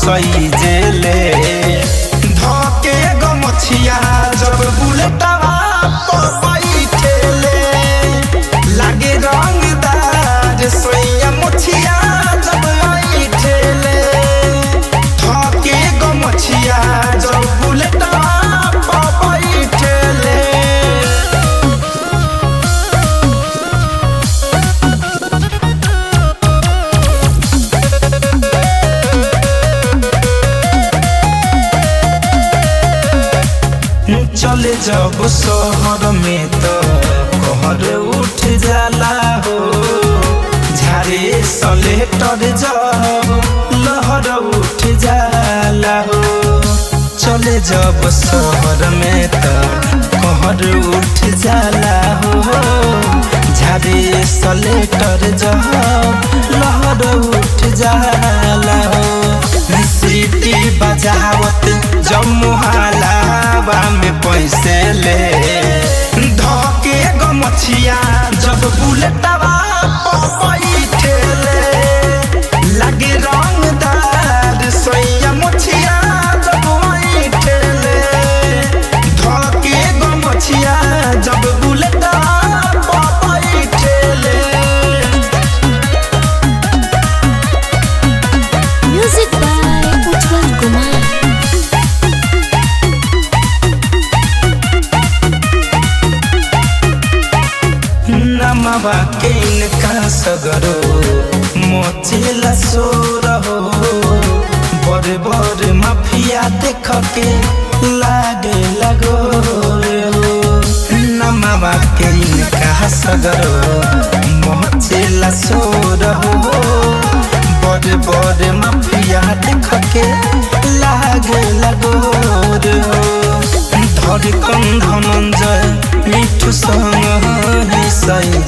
सही जेले धके गमछिया जब बुलेटवा पर बैठेले लागे रंगदार सोया मुछिया जब बैठेले धके गमछिया जब बुलेटवा पर बैठेले चले जब शहर में तो कहर उठ जाला हो झारे सलेटर जब लहर उठ जाला हो चले जब शहर में तो कहर उठ जाला हो झारे सलेटर जब लहर उठ जाला हो सीटी बजावत जब मुहालावा में पैसे ले धके गमछिया जब बुलेटवा पर बैठेले लागे रंगदार सोया मुछिया जब बैठेले धके गमछिया जब बुलेटवा पर बैठेले Music by Ujjwal Kumar. नमवा के इनका सगरो मोचिला सोर हो बड़े बड़े माफिया देख के लागे लगो रे हो नमवा के इनका सगरो मोचिला सोर हो बड़े बड़े माफिया देख के लागे लगो रे हो धड़कन धनंजय मिठू संग सही